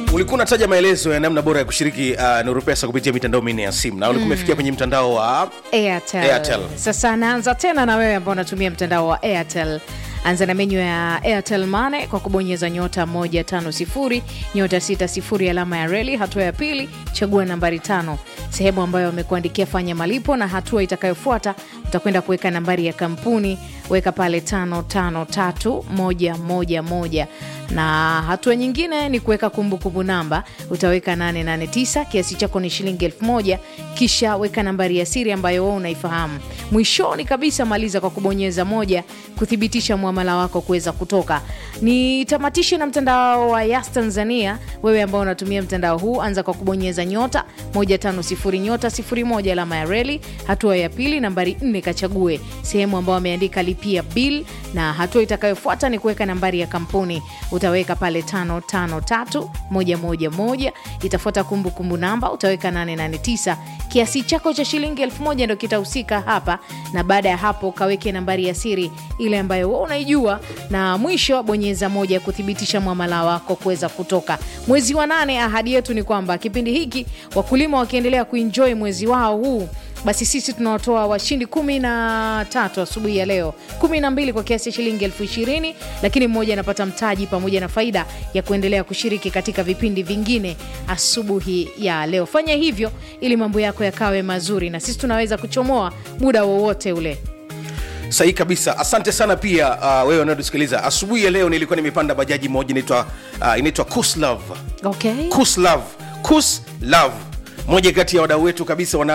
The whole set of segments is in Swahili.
ulikuwa unataja maelezo ya namna bora ya kushiriki uh, nuru pesa kupitia mitandao minne ya simu na ulikuwa umefikia kwenye mtandao wa Airtel. Airtel. Sasa naanza tena na wewe ambao unatumia mtandao wa Airtel. Anza na menyu ya Airtel Money kwa kubonyeza nyota 150 nyota 60 alama ya reli. Hatua ya pili, chagua nambari tano, sehemu ambayo wamekuandikia fanya malipo, na hatua itakayofuata utakwenda kuweka nambari ya kampuni, weka pale tano tano tatu moja moja moja na hatua nyingine ni kuweka kumbukumbu namba, utaweka 889 kiasi chako ni shilingi elfu moja kisha weka nambari ya siri ambayo wewe unaifahamu. Mwishoni kabisa maliza kwa kubonyeza moja kuthibitisha muamala wako kuweza kutoka. Nitamatishe na mtandao wa Yas Tanzania. Wewe ambao unatumia mtandao huu, anza kwa kubonyeza nyota 150 nyota 01 alama ya reli. Hatua ya pili, nambari 4 kachague sehemu ambayo ameandika lipia bill, na hatua itakayofuata ni kuweka nambari ya kampuni utaweka pale tano tano tatu moja moja moja itafuata kumbukumbu namba utaweka 889 kiasi chako cha shilingi elfu moja ndo kitahusika hapa na baada ya hapo kaweke nambari ya siri ile ambayo wewe unaijua na mwisho bonyeza moja kuthibitisha mwamala wako kuweza kutoka mwezi wa nane ahadi yetu ni kwamba kipindi hiki wakulima wakiendelea kuenjoy mwezi wao huu basi sisi tunawatoa washindi kumi na tatu asubuhi ya leo, kumi na mbili kwa kiasi cha shilingi elfu ishirini lakini mmoja anapata mtaji pamoja na faida ya kuendelea kushiriki katika vipindi vingine asubuhi ya leo. Fanya hivyo ili mambo yako yakawe mazuri, na sisi tunaweza kuchomoa muda wowote ule. sahihi kabisa asante sana pia uh, wewe unaotusikiliza asubuhi ya leo nilikuwa nimepanda bajaji moja inaitwa uh, inaitwa kuslav Okay. kuslav kuslav moja kati ya wadau wetu kabisa wa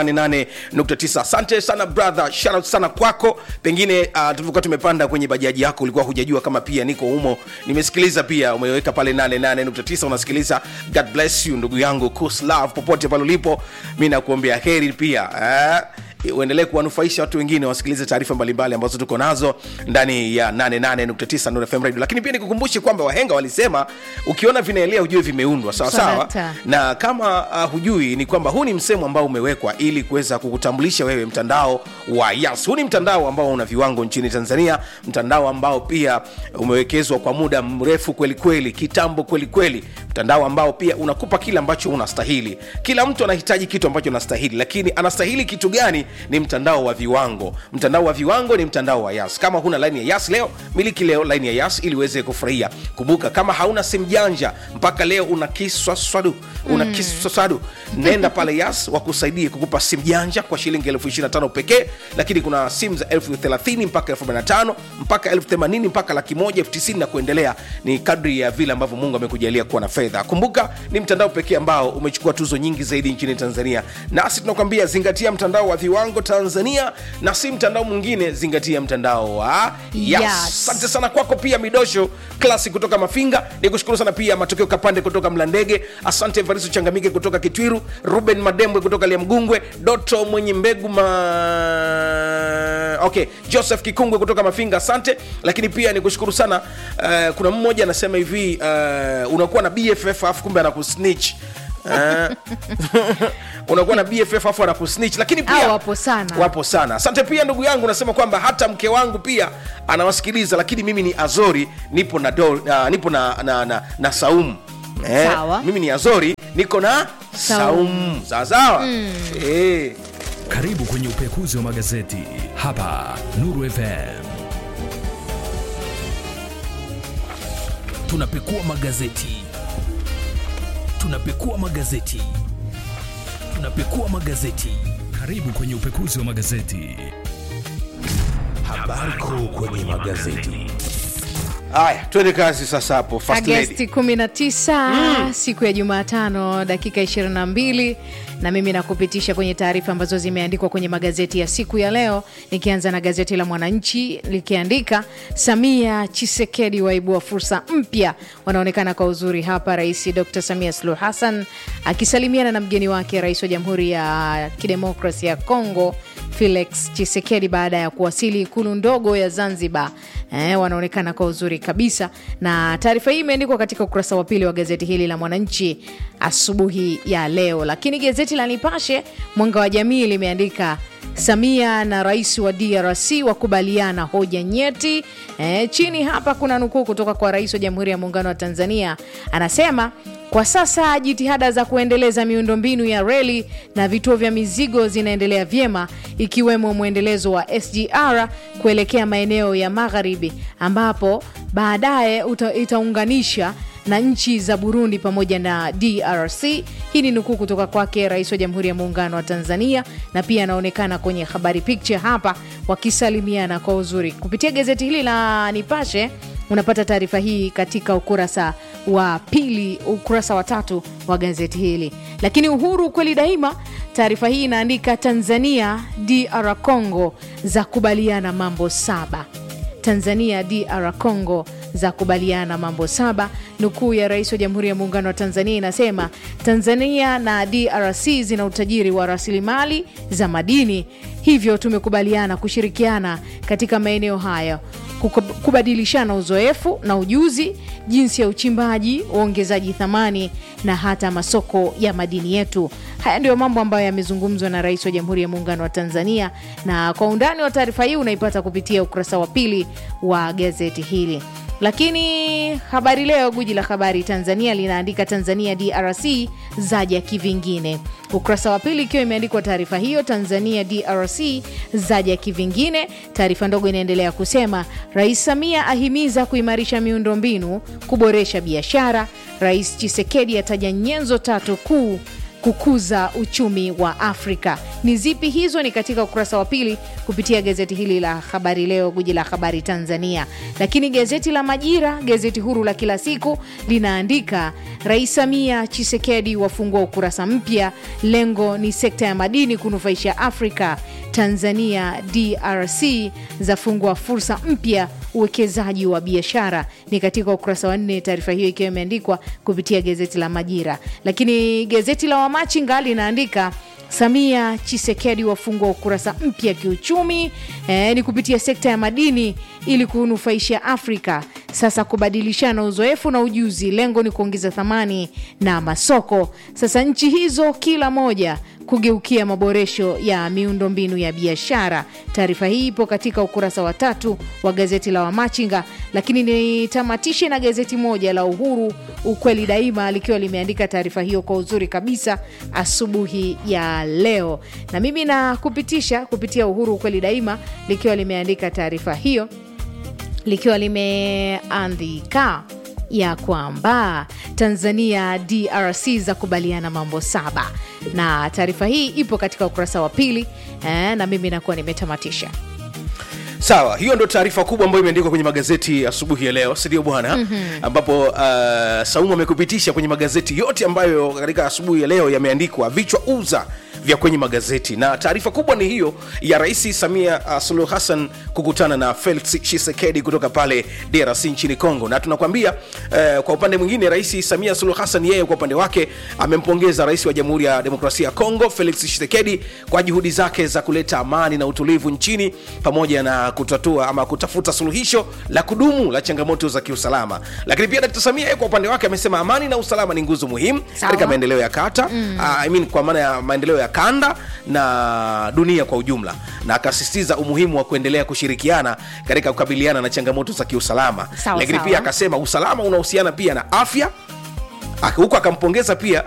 88.9 asante sana brother shout out sana kwako pengine uh, tulivyokuwa tumepanda kwenye bajaji yako ulikuwa hujajua kama pia niko humo nimesikiliza pia umeweka pale 88.9 unasikiliza god bless you ndugu yangu kuslav popote pale ulipo mi nakuombea heri pia eh? uendelee kuwanufaisha watu wengine wasikilize taarifa mbalimbali ambazo tuko nazo ndani ya 88.9 Nuru FM Radio. Lakini pia nikukumbushe kwamba wahenga walisema ukiona vinaelea ujue vimeundwa sawa sawa, Salata. na kama uh, hujui ni kwamba huu ni msemo ambao umewekwa ili kuweza kukutambulisha wewe mtandao wa Yas. Huu ni mtandao ambao una viwango nchini Tanzania, mtandao ambao pia umewekezwa kwa muda mrefu kweli kweli, kitambo kweli kweli, mtandao ambao pia unakupa kile ambacho unastahili. Kila mtu anahitaji kitu ambacho anastahili, lakini anastahili kitu gani? Ni mtandao wa viwango. Mtandao wa viwango ni mtandao wa Yas. Kama huna laini ya Yas leo, miliki leo laini ya Yas ili uweze kufurahia. Kumbuka, kama hauna simu janja mpaka leo una kiswaswadu, una kiswaswadu, nenda pale Yas wakusaidie kukupa simu janja kwa shilingi elfu 25 pekee, lakini kuna simu za elfu 30 mpaka elfu 45 mpaka elfu 80 mpaka laki moja elfu 90 na kuendelea. Ni kadri ya vile ambavyo Mungu amekujalia kuwa na fedha. Kumbuka, ni mtandao pekee ambao umechukua tuzo nyingi zaidi nchini Tanzania, nasi tunakwambia zingatia mtandao wa viwango Tanzania na si mtandao mwingine, zingatia mtandao wa Yas. Yas. Asante sana kwako pia Midosho Klasi kutoka Mafinga, ni kushukuru sana pia Matokeo Kapande kutoka Mlandege, asante Evaristo Changamike kutoka Kitwiru, Ruben Madembwe kutoka Liamgungwe, Doto mwenye mbegu ma... okay, Joseph Kikungwe kutoka Mafinga, asante. Lakini pia ni kushukuru sana uh, kuna mmoja anasema hivi uh, unakuwa na BFF afu kumbe anakusnitch Eh, unakuwa na BFF afu anakusnitch, lakini pia Hao wapo sana. wapo sana. Asante pia ndugu yangu, nasema kwamba hata mke wangu pia anawasikiliza, lakini mimi ni Azori, nipo na do, uh, nipo na, na, na, na Saumu eh, Sawa. mimi ni Azori, niko na Saumu. Saumu, sawa sawa eh. Karibu kwenye upekuzi wa magazeti hapa Nuru FM. Tunapekua magazeti, tunapekua magazeti, tunapekua magazeti. Karibu kwenye upekuzi wa magazeti. Habari kuu kwenye magazeti. Haya, twende kazi sasa hapo First Lady. Agasti 19 siku ya Jumatano dakika 22, na mimi nakupitisha kwenye taarifa ambazo zimeandikwa kwenye magazeti ya siku ya leo, nikianza na gazeti la Mwananchi likiandika Samia Chisekedi waibua fursa mpya, wanaonekana kwa uzuri hapa. Rais Dr Samia Suluhu Hassan akisalimiana na mgeni wake rais wa Jamhuri ya Kidemokrasia ya Kongo Felix Chisekedi baada ya kuwasili ikulu ndogo ya Zanzibar. Eh, wanaonekana kwa uzuri kabisa, na taarifa hii imeandikwa katika ukurasa wa pili wa gazeti hili la Mwananchi asubuhi ya leo. Lakini gazeti la Nipashe Mwanga wa Jamii limeandika Samia na rais wa DRC wakubaliana hoja nyeti. E, chini hapa kuna nukuu kutoka kwa rais wa Jamhuri ya Muungano wa Tanzania, anasema kwa sasa jitihada za kuendeleza miundombinu ya reli na vituo vya mizigo zinaendelea vyema, ikiwemo mwendelezo wa SGR kuelekea maeneo ya magharibi, ambapo baadaye uta- itaunganisha na nchi za Burundi pamoja na DRC. Hii ni nukuu kutoka kwake rais wa Jamhuri ya Muungano wa Tanzania, na pia anaonekana kwenye habari picture hapa wakisalimiana kwa uzuri. Kupitia gazeti hili la Nipashe unapata taarifa hii katika ukurasa wa pili, ukurasa wa tatu wa gazeti hili. Lakini Uhuru kweli daima, taarifa hii inaandika Tanzania DR Congo za kubaliana mambo saba. Tanzania DR Congo za kubaliana mambo saba. Nukuu ya rais wa Jamhuri ya Muungano wa Tanzania inasema Tanzania na DRC zina utajiri wa rasilimali za madini, hivyo tumekubaliana kushirikiana katika maeneo hayo, kukub- kubadilishana uzoefu na ujuzi, jinsi ya uchimbaji, uongezaji thamani na hata masoko ya madini yetu. Haya ndiyo mambo ambayo yamezungumzwa na rais wa Jamhuri ya Muungano wa Tanzania, na kwa undani wa taarifa hii unaipata kupitia ukurasa wa pili wa gazeti hili. Lakini Habari Leo, guji la habari Tanzania, linaandika Tanzania DRC zaja kivingine. Ukurasa wa pili ikiwa imeandikwa taarifa hiyo, Tanzania DRC zaja kivingine. Taarifa ndogo inaendelea kusema Rais Samia ahimiza kuimarisha miundombinu, kuboresha biashara. Rais Chisekedi ataja nyenzo tatu kuu kukuza uchumi wa Afrika. Ni zipi hizo? Ni katika ukurasa wa pili kupitia gazeti hili la Habari Leo, guji la habari Tanzania. Lakini gazeti la Majira, gazeti huru la kila siku, linaandika Rais Samia Chisekedi wafungua ukurasa mpya, lengo ni sekta ya madini kunufaisha Afrika. Tanzania DRC zafungua fursa mpya uwekezaji wa biashara ni katika ukurasa wa nne, taarifa hiyo ikiwa imeandikwa kupitia gazeti la Majira. Lakini gazeti la Wamachinga linaandika Samia Chisekedi wafungua ukurasa mpya kiuchumi, eh, ni kupitia sekta ya madini ili kunufaisha Afrika. Sasa kubadilishana uzoefu na ujuzi, lengo ni kuongeza thamani na masoko. Sasa nchi hizo kila moja kugeukia maboresho ya miundombinu ya biashara. Taarifa hii ipo katika ukurasa wa tatu wa gazeti la Wamachinga, lakini nitamatishe na gazeti moja la Uhuru, ukweli daima, likiwa limeandika taarifa hiyo kwa uzuri kabisa asubuhi ya leo, na mimi nakupitisha kupitia Uhuru, ukweli daima, likiwa limeandika taarifa hiyo likiwa limeandika ya kwamba Tanzania DRC za kubaliana mambo saba, na taarifa hii ipo katika ukurasa wa pili eh, na mimi nakuwa nimetamatisha. sawa hiyo ndo taarifa kubwa ambayo imeandikwa kwenye magazeti asubuhi ya leo sindio bwana mm-hmm. ambapo uh, saumu amekupitisha kwenye magazeti yote ambayo katika asubuhi ya leo yameandikwa vichwa uza vya kwenye magazeti na taarifa kubwa ni hiyo ya rais samia uh, suluhu hassan kukutana na felix chisekedi kutoka pale drc nchini congo na tunakwambia uh, kwa upande mwingine rais samia suluhu hassan yeye kwa upande wake amempongeza rais wa jamhuri ya demokrasia ya congo felix chisekedi kwa juhudi zake za kuleta amani na utulivu nchini pamoja na kutatua ama kutafuta suluhisho la kudumu la changamoto za kiusalama lakini pia dkt samia yeye kwa upande wake amesema amani na usalama ni nguzo muhimu Sawa. katika maendeleo ya kata mm. uh, I mean, kwa maana ya maendeleo ya kanda na dunia kwa ujumla na akasisitiza umuhimu wa kuendelea kushirikiana katika kukabiliana na changamoto za kiusalama Sawa, lakini sawa. pia akasema usalama unahusiana pia na afya Aka- huku akampongeza pia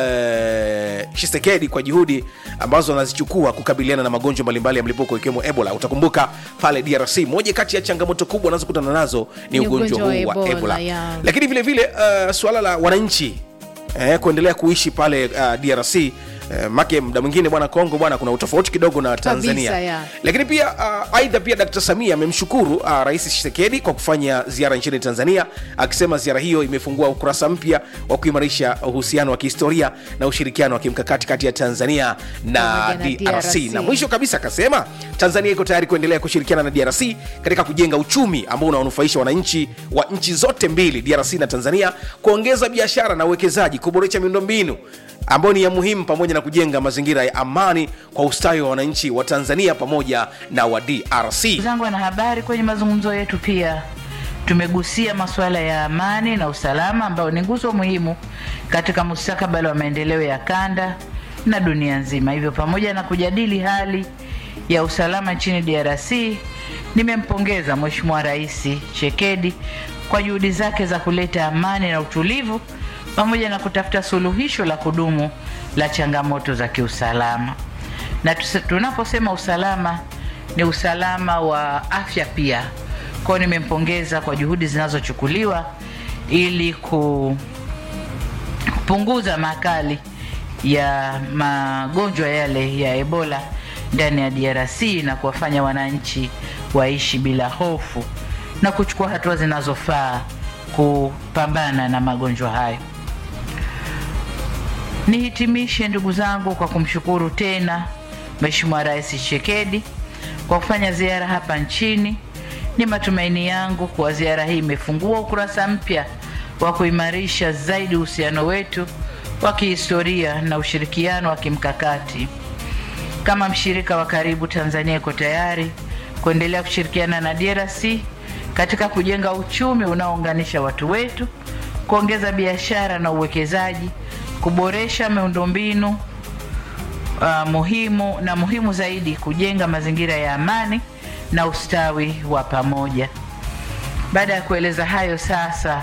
uh, Chisekedi kwa juhudi ambazo anazichukua kukabiliana na magonjwa mbalimbali ya mlipuko ikiwemo Ebola. Utakumbuka pale DRC, moja kati ya changamoto kubwa anazokutana nazo ni, Ni ugonjwa huu ugonjwa wa wa Ebola, Ebola, yeah. lakini vile vile uh, suala la wananchi eh, kuendelea kuishi pale uh, DRC eh, make mda mwingine bwana Kongo bwana kuna utofauti kidogo na Tanzania Kabisa, yeah. lakini pia uh, aidha pia Dkt. Samia amemshukuru uh, Rais Tshisekedi kwa kufanya ziara nchini Tanzania, akisema ziara hiyo imefungua ukurasa mpya wa kuimarisha uhusiano wa kihistoria na ushirikiano wa kimkakati kati ya Tanzania na, Pamoja na DRC. DRC. Na mwisho kabisa akasema Tanzania iko tayari kuendelea kushirikiana na DRC katika kujenga uchumi ambao unawanufaisha wananchi wa nchi zote mbili, DRC na Tanzania, kuongeza biashara na uwekezaji, kuboresha miundombinu ambayo ni ya muhimu, pamoja na kujenga mazingira ya amani kwa ustawi wa wananchi wa Tanzania pamoja na wa DRC. Ndugu zangu wanahabari, kwenye mazungumzo yetu pia tumegusia masuala ya amani na usalama ambayo ni nguzo muhimu katika mustakabali wa maendeleo ya kanda na dunia nzima. Hivyo, pamoja na kujadili hali ya usalama nchini DRC, nimempongeza Mheshimiwa Rais Chekedi kwa juhudi zake za kuleta amani na utulivu pamoja na kutafuta suluhisho la kudumu la changamoto za kiusalama. Na tuse- tunaposema usalama ni usalama wa afya pia. Kwa hiyo nimempongeza kwa juhudi zinazochukuliwa ili ku kupunguza makali ya magonjwa yale ya Ebola ndani ya DRC na kuwafanya wananchi waishi bila hofu na kuchukua hatua zinazofaa kupambana na magonjwa hayo. Nihitimishe ndugu zangu kwa kumshukuru tena Mheshimiwa Rais Tshisekedi kwa kufanya ziara hapa nchini. Ni matumaini yangu kuwa ziara hii imefungua ukurasa mpya wa kuimarisha zaidi uhusiano wetu wa kihistoria na ushirikiano wa kimkakati. Kama mshirika wa karibu, Tanzania iko tayari kuendelea kushirikiana na DRC katika kujenga uchumi unaounganisha watu wetu, kuongeza biashara na uwekezaji, kuboresha miundombinu uh, muhimu na muhimu zaidi, kujenga mazingira ya amani na ustawi wa pamoja. Baada ya kueleza hayo, sasa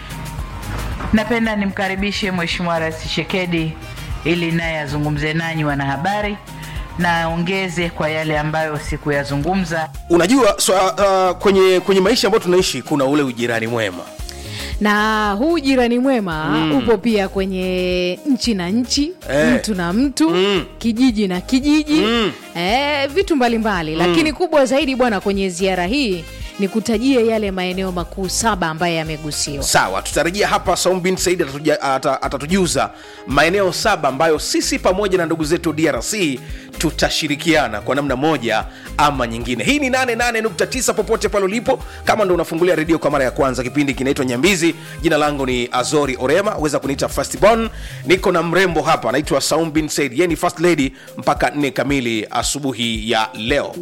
napenda nimkaribishe Mheshimiwa Rais Tshisekedi ili naye azungumze nanyi wanahabari na aongeze kwa yale ambayo sikuyazungumza. unajua so, uh, kwenye kwenye maisha ambayo tunaishi kuna ule ujirani mwema na huu jirani mwema upo pia kwenye nchi na nchi Eh. mtu na mtu Mm. kijiji na kijiji Mm. eh, vitu mbalimbali lakini kubwa zaidi bwana kwenye ziara hii ni kutajia yale maeneo makuu saba ambayo yamegusiwa sawa tutarejea hapa saum bin said atatuja- ata- atatujuza maeneo saba ambayo sisi pamoja na ndugu zetu drc tutashirikiana kwa namna moja ama nyingine hii ni 88.9 popote pale ulipo kama ndo unafungulia redio kwa mara ya kwanza kipindi kinaitwa nyambizi jina langu ni azori orema weza kuniita fastbon niko na mrembo hapa anaitwa saum bin said ye ni first lady mpaka 4 kamili asubuhi ya leo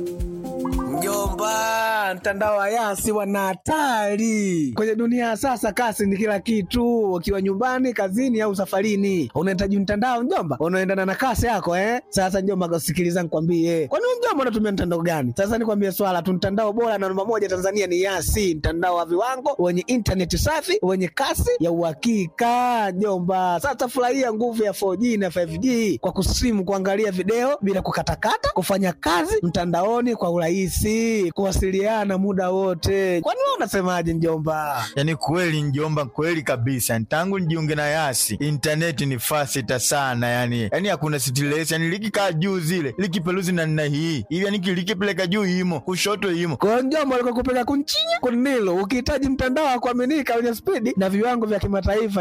Mjomba, mtandao wa Yasi wana hatari kwenye dunia ya sasa. Kasi ni kila kitu, ukiwa nyumbani, kazini au safarini, unahitaji mtandao mjomba, unaendana na kasi yako eh. Sasa mjomba, sikiliza nikwambie, kwani wewe mjomba unatumia mtandao gani? Sasa nikwambie swala tu, mtandao bora na namba moja Tanzania ni Yasi, mtandao wa viwango wenye intaneti safi wenye kasi ya uhakika mjomba. Sasa furahia nguvu ya 4G na 5G kwa kusimu, kuangalia video bila kukatakata, kufanya kazi mtandaoni kwa urahisi, kuwasiliana muda wote. Kwani wewe unasemaje mjomba? yaani kweli njomba kweli kabisa tangu nijiunge na yasi intaneti ni fasita sana yani yani hakuna stress yani likikaa juu zile likipeluzi na nna hii hivi yani likipeleka juu imo kushoto imo Kwa hiyo mjomba, alikuwa kupeka kunchinya kunilo, ukihitaji mtandao wa kuaminika wenye spidi na viwango vya kimataifa